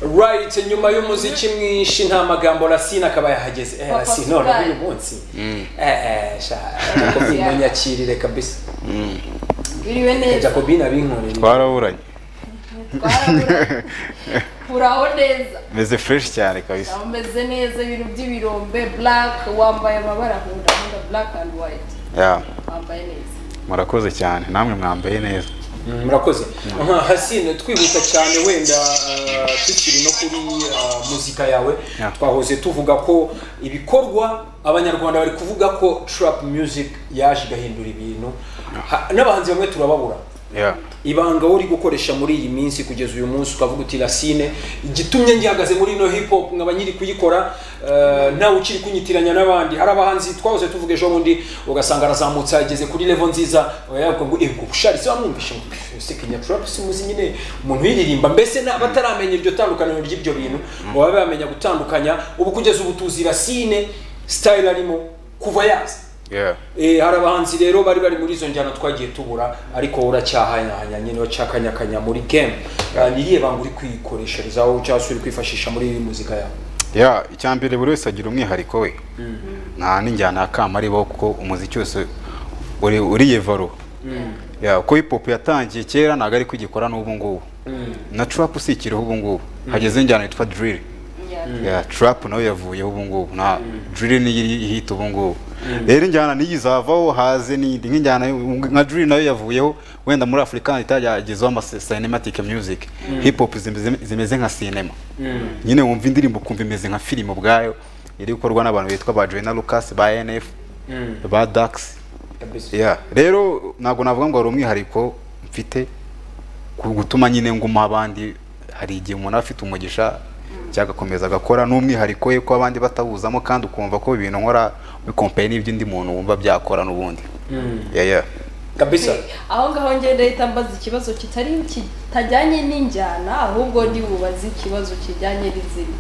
right nyuma y'umuziki mwinshi nta magambo rasine akaba yahageze eh, Papa rasine none Sugar. uyu munsi eh eh sha jakobine nyakirire kabisa biriwe neza jakobine abinkorera twaraburanye twarabura uraho neza meze fureshi cyane kabisa Nawe umeze neza ibintu by'ibirombe black wambaye amabara nkunda nkunda black and white ya wambaye neza murakoze cyane namwe mwambaye neza Mm, murakoze nka hasine twihuta cyane wenda uh, tukiri no kuri uh, muzika yawe Yeah. twahoze tuvuga ko ibikorwa abanyarwanda bari kuvuga ko trap music yaje igahindura ibintu Ha- n'abahanzi bamwe turababura ya ibanga uri gukoresha muri iyi minsi kugeza uyu munsi ukavuga uti rasine igitumye ngihagaze muri ino hip hop nkaba nyiri kuyikora eh, ntawe ukiri kunyitiranya n'abandi hari abahanzi twahoze tuvuga ejo bundi ugasanga arazamutse ageze kuri level nziza yavuga ngo ego bushari se wamwumvishe ngo sekenya trap si muzi nyine umuntu uyiririmba mbese na- bataramenya iryo tandukaniro ry'ibyo bintu baba bamenya gutandukanya ubu kugeza ubu tuzi rasine style arimo kuva yaza ya Eh, hari abahanzi rero bari bari muri izo njyana twagiye tubura ariko wowe uracyahanyahanya nyine uracyakanyakanya muri game Eh, ni irihe banga uri kwikoresherezaho cyangwa se uri kwifashisha muri iyi muzika yawe ya icya mbere buri wese agira umwihariko we nta n'injyana ya kamaribo kuko umuziki wose uri uriyevaro ya uko hip hop yatangiye kera ntabwo ari kugikora n'ubu ngubu na trap usikiriho ubu ngubu hageze injyana yitwa drill Yeah. ya trap nawe yavuyeho ubu ngubu na drill niyo iri hit ubu ngubu rero injyana niyo izavaho haze n'indi nk'injyana yo- nka drill nayo yavuyeho wenda muri afurika itagezeho ama cinematic music hip hop zimeze- zimeze nka cinema nyine wumva indirimbo ukumva imeze nka filime ubwayo iri gukorwa n'abantu bitwa ba Joyner Lucas ba NF ba Dax kabisa yeah. rero ntabwo navuga ngo hari umwihariko mfite ku gutuma nyine nguma abandi hari igihe umuntu aba afite umugisha cyagakomeza agakora n'umwihariko we ko abandi batawuzamo kandi ukumva ko ibintu nkora bikompaye n'ibyo undi muntu wumva byakora n'ubundi yeah, yeah. kabisa aho ngaho ngenda ahita mbaza ikibazo kitari kitajyanye n'injyana ahubwo ndi bubaze ikibazo kijyanye n'izina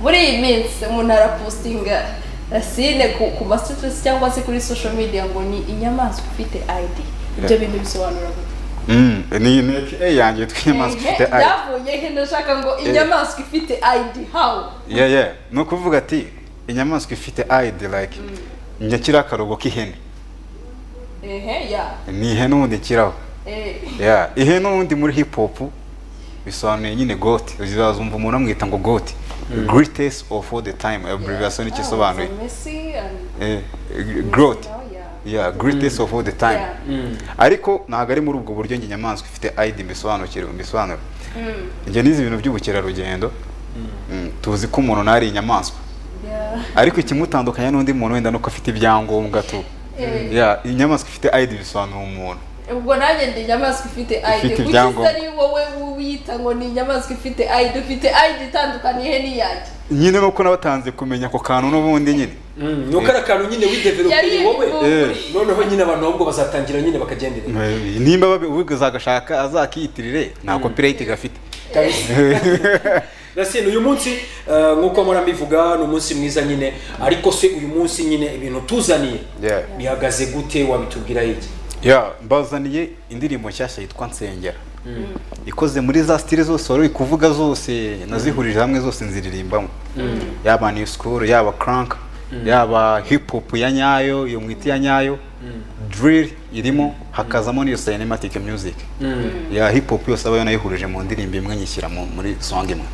muri iyi minsi umuntu arapostinga rasine ku, ku ma status cyangwa se kuri social media ngo ni inyamaswa ufite ID ibyo bintu bisobanura gute Mm. ni ni eh, yanjye tw'inyamaswa Ehe, ufite eye. byavuye he ndashaka ngo inyamaswa ifite ID how yeah, yeah. ni ukuvuga ati inyamaswa ifite ide like nyakira akarugo k'ihene ehe ya ni ihene ubundi kiraho eh yeah. ihe n'ubundi muri hip hop bisobanuye nyine goti uzazumva umuntu amwita ngo goti greatest of all the time abbreviation icyo isobanuye Ah, so Messi and- Eh, growth Oh, yeah. yeah greatest of all the time Yeah. ariko ntabwo ari muri ubwo buryo njye inyamaswa ifite id mbisobanukire mbisobanura njye nizi ibintu by'ubukerarugendo Mm, tuzi ko umuntu nari inyamaswa Yeah. ariko ikimutandukanya n'undi muntu wenda nuko afite ibyangombwa tu Eh. yeah inyamaswa ifite id bisobanura umuntu ubwo nanjye ndi inyamaswa ifite ID Ifite kuki ibyangombwa. itari wowe wiyita ngo ni inyamaswa ifite ID ufite ID itandukanye he n'iyanjye nyine nuko nabatanze kumenya ako kantu n'ubundi nyine Mm, ni uko ari akantu nyine wideveloperi Yari- wowe Eh. noneho nyine abantu ahubwo bazatangira nyine bakagenderera Eh, nimba babi- ubigize agashaka azakiyitirire nta copyright gafite Kabisa. Rasine uyu munsi eh, nk'uko murabivuga ni umunsi mwiza nyine ariko se uyu munsi nyine ibintu tuzaniye Yeah. bihagaze gute wabitubwira iki ya mbazaniye indirimbo nshyashya yitwa nsengera ikoze muri za stile zose wari uri kuvuga zose nazihurije hamwe zose nziririmbamo yaba new school yaba crank yaba hip hop ya nyayo iyo mwita iya nyayo drill irimo hakazamo n'iyo cinematic music ya hip hop yose aba yanayihurije mu ndirimbo imwe nyishyira mu- muri song imwe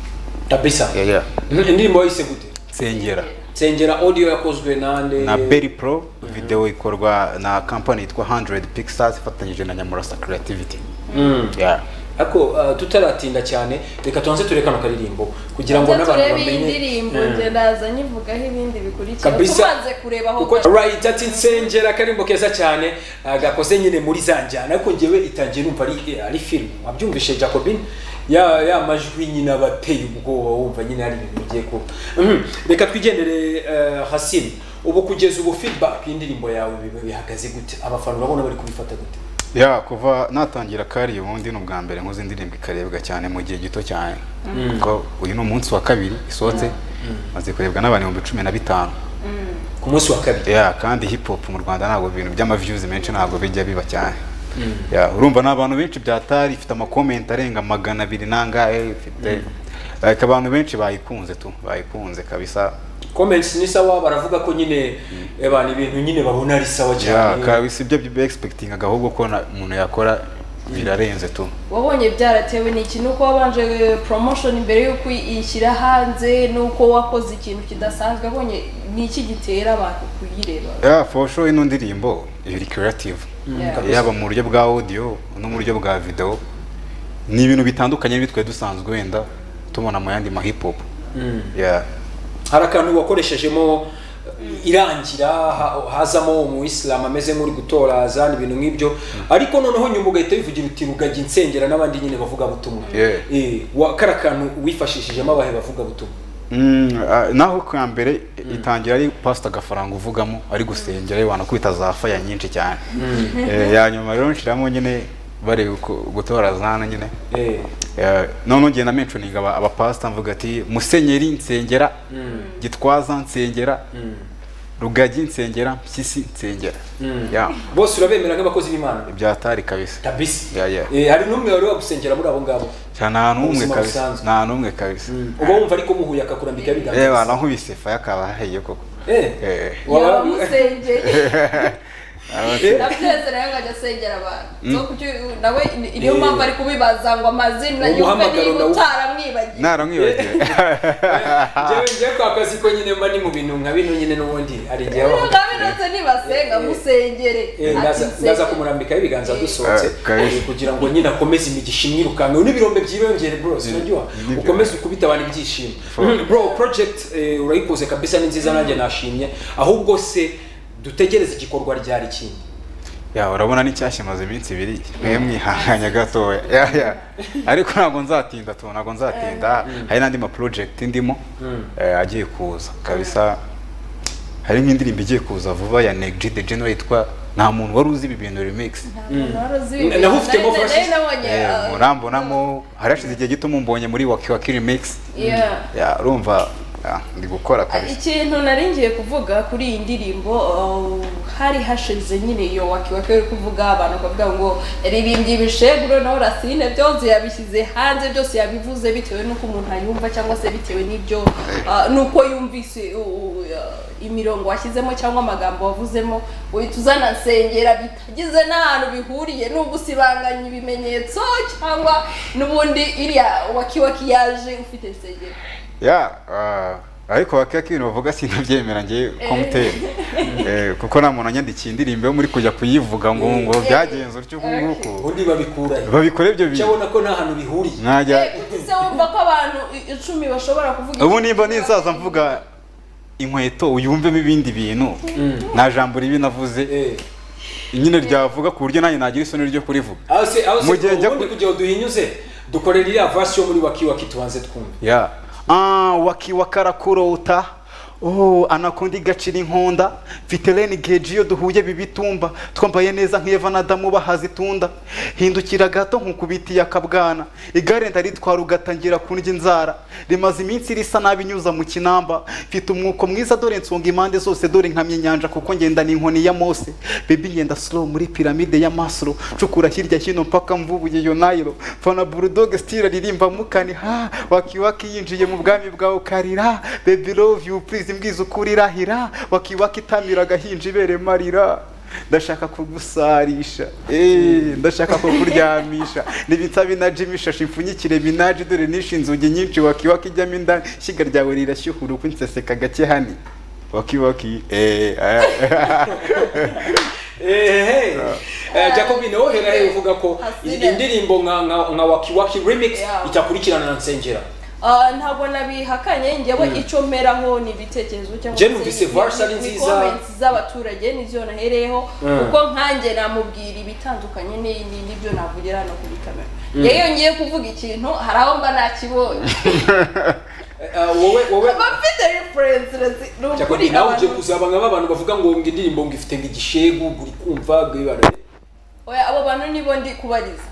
kabisa Yeah, yeah. Mm, indirimbo wayise gute nsengera nsengera audio yakozwe nande na Berry Pro video ikorwa na company yitwa 100 Pixels ifatanyije na Nyamurasa Creativity. Mm. Yeah. ariko uh, tutaratinda cyane reka tubanze tureka no karirimbo kugira ngo Nze n'abantu turebe iyi bamenye ndirimbo nge naza nyivugaho ibindi bikurikira kabisa tubanze kureba aho kuko right ati nsengera akarimbo keza cyane uh, gakoze nyine muri za njyana ariko njyewe itangiye numva ari eh, ari film wabyumvishe Jacobin ya ya majwi nyine abateye ubwoba wumva nyine hari ibintu bigiye kuba Mhm. reka twigendere eh, Hasim ubu kugeza ubu feedback y'indirimbo yawe bi- bihagaze gute abafana urabona bari kubifata gute Yeah, kuva natangira kari ubundi ni ubwa mbere nkoze indirimbo ikarebwa cyane mu gihe gito cyane. Kuko uyu ni umunsi wa kabiri isohotse maze kurebwa n'abantu ibihumbi cumi na bitanu. ku munsi wa kabiri Yeah, kandi hip hop mu Rwanda ntabwo ibintu by'amaviews menshi ntabwo bijya biba cyane. Yeah, urumva ni abantu benshi byatari ifite amakomenti arenga magana abiri nangahe ifite like abantu benshi bayikunze tu bayikunze kabisa comments ni sawa baravuga ko nyine abantu ibintu nyine babona ari sawa yeah, cyane kabisa ibyo byo expecting ahubwo ko na- umuntu yakora birarenze tu wabonye byaratewe n'iki nuko wabanje promotion mbere y'uko iyishyira hanze nuko wakoze ikintu kidasanzwe wabonye ni iki gitera abantu kuyireba yeah, for sure ino ndirimbo iri creative Yeah. kabisa. yaba mu buryo bwa audio no mu buryo bwa video ni ibintu bitandukanye bitwe dusanzwe wenda tubona mu yandi ma hip hop Mm. yeah. hari akantu wakoreshejemo eh, irangira ha- hazamo umuyisilamu ameze nk'uri gutora zana ibintu nk'ibyo ariko noneho nyuma ugahita wivugira uti rugagi nsengera n'abandi nyine bavuga butumwa Yeah. kari akantu wifashishijemo abahe bavuga butumwa Mm, ah, naho kwa mbere itangira ari pastor gafaranga uvugamo ari gusengera abantu kwita za faya nyinshi cyane Eh, ya nyuma rero nshiramo nyine bari uko- gutora zana nyine Eh, Eh, none ngenda mentioning aba abapastor mvuga ati musenyeri nsengera gitwaza nsengera rugagi nsengera mpyisi nsengera Mm. yeah bose urabemera nk'abakozi b'imana ibyatari kabisa kabisa Yeah, yeah. Eh, hari n'umwe wari wagusengera muri abo ngabo nta nta n'umwe Ubuzima kabisa busanzwe. nta n'umwe kabisa uba wumva ariko muhuye akakurambika reba biganza nankubise faya akaba ahaye koko Eh. yaba musengeye Eh. nabyeze nawe ngo ajya asengera abantu So kuki- nawe ni- niyo mpamvu ari kubibaza ngo amazina yumve Umuhamagaro niba ndawu- utaramwibagiye naramwibagiwe njyewe njyewe kwa kazi ko nyine mba ni mu bintu nka bino nyine n'ubundi hari igihe niba haba utabironse nibasenga musengere Eh, ndaza Ati ndaza nsengere. kumurambika ibiganza dusohotse Eh, kabisa. eh, kugira ngo nyine akomeze imigisha imwirukankeho n'ibirombe byiyongere bros uraryoha nibyo. ukomeze ukubita abantu ibyishimo For- bro project eh, urayikoze kabisa ni nziza nanjye nashimye ahubwo se dutegereze igikorwa ryari kindi ya urabona n'icyashya imaze iminsi ibiri mwe mwihanganya gatoya ya ya ariko ntabwo nzatinda tu ntabwo nzatinda hari n'andi ma project ndimo eh, agiye kuza kabisa hari nk'indirimbo igiye kuza vuba ya Neg G the General yitwa nta muntu wari uzi ibi bintu remix Ntabwo wari uzi ibi Naho bintu. ufitemo Nari- nari verses? nabonye, ah, murambonamo harashize igihe gito mumbonye muri waki waki remix yeah. ya urumva ya, ndi gukora kabisa ikintu nari ngiye kuvuga kuri iyi ndirimbo uh, hari hashize nyine iyo wakiwake uri kuvuga abantu bakavuga ngo ririmbye ibisheguro nawe rasine byose yabishyize hanze byose yabivuze bitewe n'uko umuntu ayumva cyangwa se bitewe n'ibyo uh, n'uko yumvise uh, uh, imirongo washyizemo cyangwa amagambo wavuzemo uhita uzana nsengera bitagize n'ahantu bihuriye n'ugusibanganya ibimenyetso cyangwa n'ubundi iriya wakiwaki yaje ufite nsengero ya ah, ariko bakeka ibintu bavuga sinabyemera ngewe ko mutera Eh, kuko nta muntu anyandikiye indirimbo yo muri kujya kuyivuga ngo ngo Eh. byagenze utyo uku nguku ubundi babikurahe babikora ibyo icyo bintu abona ko nta hantu bihuriye najya ese wumva ko abantu i- icumi bashobora kuvuga ubu nimba ninsaza mvuga inkweto uyumvemo ibindi bintu nta jambo ribi navuze Eh, nyine ryavuga ku buryo nanjye nagira isoni ryo kurivuga aho se aho se Mu gihe njya ubundi ku- kugira ngo duhinyuze dukorera iriya verse yo muri waki waki tubanze twumve ya ah wakiwa karakurota oh anakundi gacira inkonda mfite renegade iyo duhuye bibitumba twambaye neza nk'eva na damu bahazitunda hindukira gato nkukubitiye akabwana igare ndaritwara ugatangira kundya inzara rimaze iminsi risa nabi nyuza mu kinamba mfite umwuko mwiza dore nsonga impande zose dore nkamye inyanja kuko ngenda ni inkoni ya mose bebi ngenda slow muri piramide ya masro cukura hirya hino mpaka mvubuye yo nayiro fana bulldog still aririmba mukani ha wakiwaki yinjiye mu bwami bwawe ukarira baby love you please imbwiza ukuri irahira wakiwaki itamira agahinja ibere marira ndashaka kugusarisha eh ndashaka kukuryamisha nibitsa binaji ishashi imfunyikire binaji dore nishe inzugi nyinshi wakiwaki ijyamo indani ishyiga ryawe rirashyuhura uko inseseka gake hani wakiwaki eh aya. ehehe Eh, jacobine wowe he uvuga ko Hasira. iyi indirimbo nka nka nka waki waki remix Yeah. itakurikirana na nsengera Ah, ntabwo nabihakanye njyewe icyo mperaho ni ibitekerezo cyangwa Je numvise verse ari ni- ni nziza. comments z'abaturage nizo nahereyeho Mm. kuko nkanjye namubwira ibitandukanye ni- ni- n'ibyo navugira hano kuri kamera rero iyo ngiye kuvuga ikintu hari aho mba nakibonye Eh, ah, wowe wowe mba mfite reference rezi- ni ukuri jacobine nawe ugiye abantu- kuzaba nka ba bantu bavuga ngo ngo indirimbo ngo ifite ngo igishegu ngo uri kumva ngo ibara Oya, abo bantu nibo ndi kubariza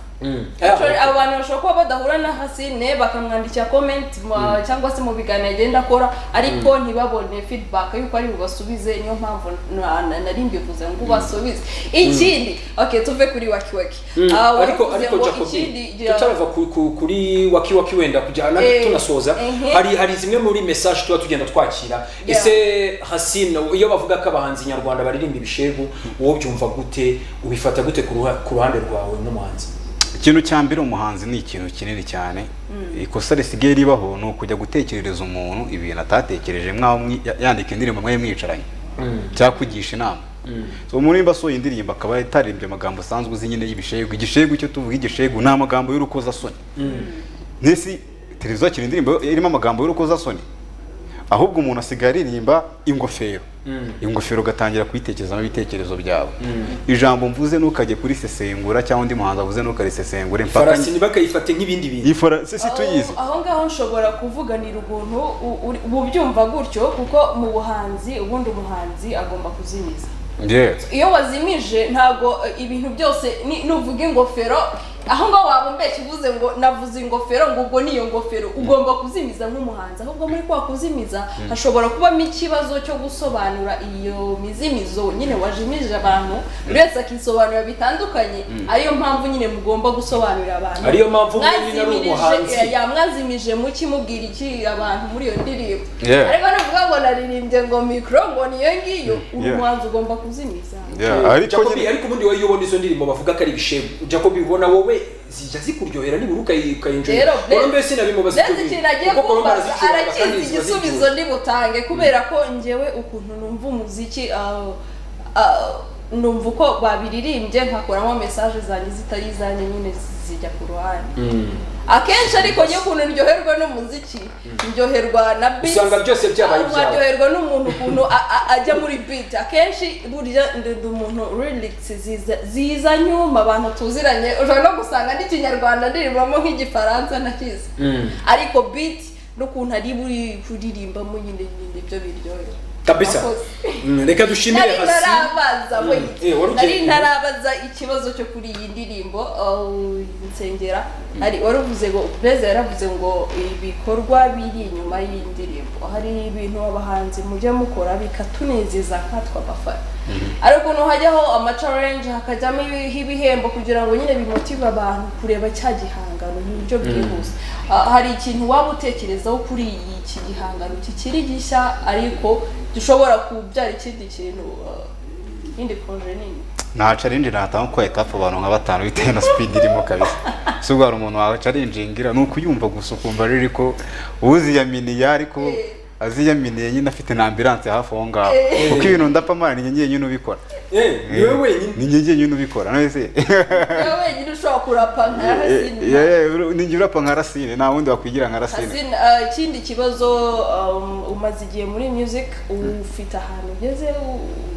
Actually, abo bantu bashobora kuba badahura na hasine bakamwandikira comment ma- cyangwa se mu biganiro agenda akora ariko ntibabone feedback yuko ari bubasubize niyo mpamvu na- na- nari mbivuze ngo ubasubize ikindi okay tuve kuri wakiwaki Mm, Ah, ariko waravuze ariko ngo jacobi ikindi tutarava ku- ku- kuri waki waki wenda kugira na Eh, tunasoza ehe. hari hari zimwe muri message tuba tugenda twakira Yeah. ese hasine iyo bavuga ko abahanzi nyarwanda baririmba ibishegu wowe byumva gute ubifata gute ku ruha- ku ruhande rwawe nk'umuhanzi ikintu cya mbere umuhanzi ni ikintu kinini cyane ikosa risigaye ribaho ni ukujya gutekerereza umuntu ibintu atatekereje mwaho mwi- ya- yandika indirimbo mwayo mwicaranye cyangwa kugisha inama So, umuntu nimba asohoye indirimbo akaba itaririmbye amagambo asanzwe uzi nyine y'ibishegu igishegu icyo tuvuga igishegu ni amagambo y'urukozasoni n'isi televiziyo yakira indirimbo irimo amagambo y'urukozasoni ahubwo umuntu asigaye aririmba ingofero ingofero ugatangira kuyitekerezamo ibitekerezo byawe ijambo mvuze ntukajye kurisesengura cyangwa undi muhanzi avuze ntukarisesengure mpaka farasi ntibakayifate nk'ibindi bintu iyi farasi si tuyizi aho ngaho nshobora kuvuganira ubuntu u- uri- bubyumva gutyo kuko mu buhanzi ubundi umuhanzi agomba kuzimiza Yes. iyo wazimije ntabwo eh, ibintu byose ni- nuvuga ingofero aho ngaho waba umbeshya uvuze ngo navuze ingofero ngo ubwo niyo ngofero ugomba kuzimiza nk'umuhanzi ahubwo muri kwa kuzimiza hashobora kubamo ikibazo cyo gusobanura iyo mizimizo nyine wajimije abantu buri wese akisobanura bitandukanye ariyo mpamvu nyine mugomba gusobanurira abantu Ariyo mpamvu mwembi nari Mwazimirije- umuhanzi. eh, ya- mwazimije muki mubwira iki abantu muri iyo ndirimbo Yeah. ariko nuvuga ngo naririmbye ngo mikoro ngo niyo ngiyo uri Yeah. umuhanzi ugomba kuzimiza Yeah, ariko Jacobi, nyine ariko ubundi wowe iyo ubona izo ndirimbo bavuga ko ari ibishegu jacobi ubona wowe zijya zikuryohera nibura ukayi- ukayinjira rero Wowe mbese nabimubaza mbese ikintu agiye kuko Colombe kumbaza arazicuranga kandi arakizi ziba ziryoshye. igisubizo ndibutange kubera ko ngewe ukuntu numva umuziki ah, ah, numva uko babiririmbye nkakuramo mesaje zanjye zitari izanjye nyine zijya ku ruhande akenshi ariko njye ukuntu ndyoherwa n'umuziki ndyoherwa na beat Usanga byose byabaye Ntabwo ibyawe. nkaryoherwa n'umuntu ukuntu a- a- ajya muri beat akenshi burya ndende umuntu lyrics ziza ziza nyuma abantu tuziranye ushobora no gusanga n'ikinyarwanda ndirimbamo nk'igifaransa nakizi ariko beat n'ukuntu ari buri kuririmbamo nyine nyine ibyo biryohera kabisa Abakozi. Mm, reka dushimire nari hasi ntarabaza we eh, wari ugiye- nari ntarabaza ikibazo cyo kuri iyi ndirimbo uh, nsengera hari waruvuze ngo beza yaravuze ngo ibikorwa biri inyuma y'indirimbo hari ibintu abahanzi mujya mukora bikatunezeza nkatwe abafana ariko nuhajyaho amacarenje hakajyamo ibi- ibihembo kugira ngo nyine bimotive abantu kureba cya gihangano mu buryo bwihuse Ah, hari ikintu waba utekerezaho kuri iyi- iki gihangano kikiri gishya ariko gishobora kubyara ikindi kintu ah, indi poroje nini nta challenge natanga kuko yahita hapfa abantu nka batanu bitewe na speed irimo kabisa si ubwo hari umuntu wawe charingingira ni ukuyumva gusa ukumva riri ko uziyaminiye ariko aziyaminiye nyine afite na ambulance hafi aho ngaho kuko ibintu ndapfa amara ni njye nyine ubikora eh ni wowe wenyine ni njye nyine ubikora nese niwe wenyine ushobora kurapa nka Yeah, hasina yeah, uru- ni njye urapa nka rasine nta wundi wakwigira nka rasine hasina ah, ikindi kibazo um, umaze igihe muri music ufite ahantu ugeze u-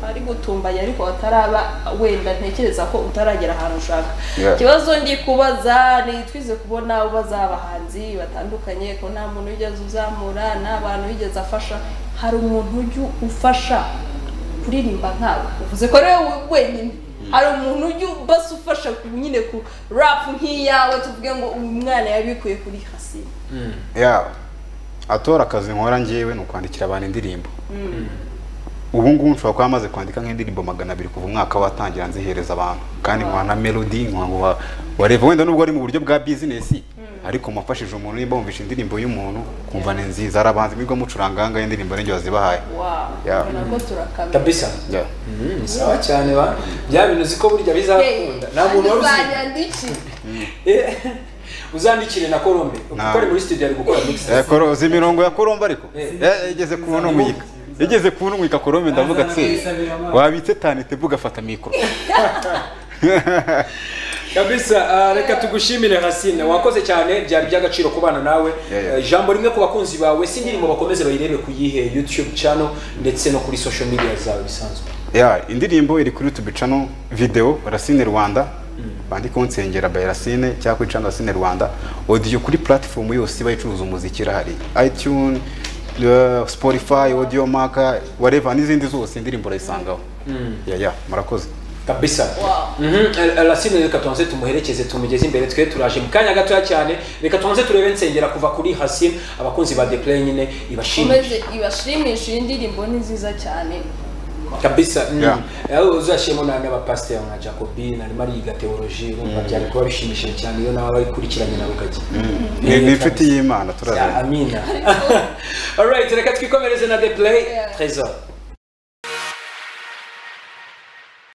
hari gutumbanya ariko wataraba wenda ntekereza ko utaragera ahantu ushaka Yeah. ikibazo ndi kubaza ni twize kubona ubaza abahanzi batandukanye ko nta muntu wigeze uzamura nta bantu wigeze afasha hari umuntu ujya ufasha kuririmba nkawe uvuze ko rero wowe wenyine hari umuntu ujya ubasa ufasha ku- nyine ku rap nk'iyawe tuvuge ngo uyu mwana yabikuye kuri hasina ya atora akazi nkora njyewe ni ukwandikira abantu indirimbo ubu ngubu nshobora kuba maze kwandika nk'indirimbo magana abiri kuva umwaka watangira nzihereza abantu kandi nkora na melody nkora ngo wa- wareva wenda nubwo ari mu buryo bwa business ariko mwafashije umuntu nimba wumvishe indirimbo y'umuntu kumva ni nziza hari abahanzi mwigwa mucuranga ahangaha indirimbo ninjye wazibahaye wawo Yeah. ubona ko turakamera kabisa Yeah. Mm, sawa cyane ba bya bintu ziko burya bizakunda nta muntu wari uzi Eh, uzandikire na Colombe kuko ari muri studio ari gukora mix Eh, koro- uzi imirongo ya koromba ariko Eh. Eh, igeze ku ntumwika igeze ku ntumwika korombe ndavuga tse wabitse tanite ugafata mikoro kabisa ah, reka tugushimire Hasina wakoze cyane byari by'agaciro kubana nawe Yeah, yeah. Eh, ijambo rimwe ku bakunzi bawe si indirimbo bakomeze bayirebe ku yihe YouTube channel ndetse no kuri social media zawe bisanzwe ya indirimbo iri kuri youtube channel video racine rwanda bandikaho nsengera by racine cyangwa kuri channel racine rwanda audio kuri platform yose bayicuruza umuziki irahari itunes uh, spotify audio maka whatever n'izindi zose indirimbo urayisangaho ya ya murakoze kabisa Wow. Mhm, Al- alasine reka tubanze tumuherekeze tumugeze imbere twe turaje mu kanya gatoya cyane reka tubanze turebe nsengera kuva kuri hasine abakunzi ba deplay nyine ibashimire Komeze ibashimishe iyi ndirimbo ni nziza cyane kabisa mm. Yeah. aho uzashiyemo na n'abapasiteri nka jacobi na mariga teoloji urumva byari kuba bishimishije cyane iyo nawe abakurikiranye nawe ukajya ni ni inshuti y'imana turazana amina alright reka twikomereze na deplay Yeah. trésor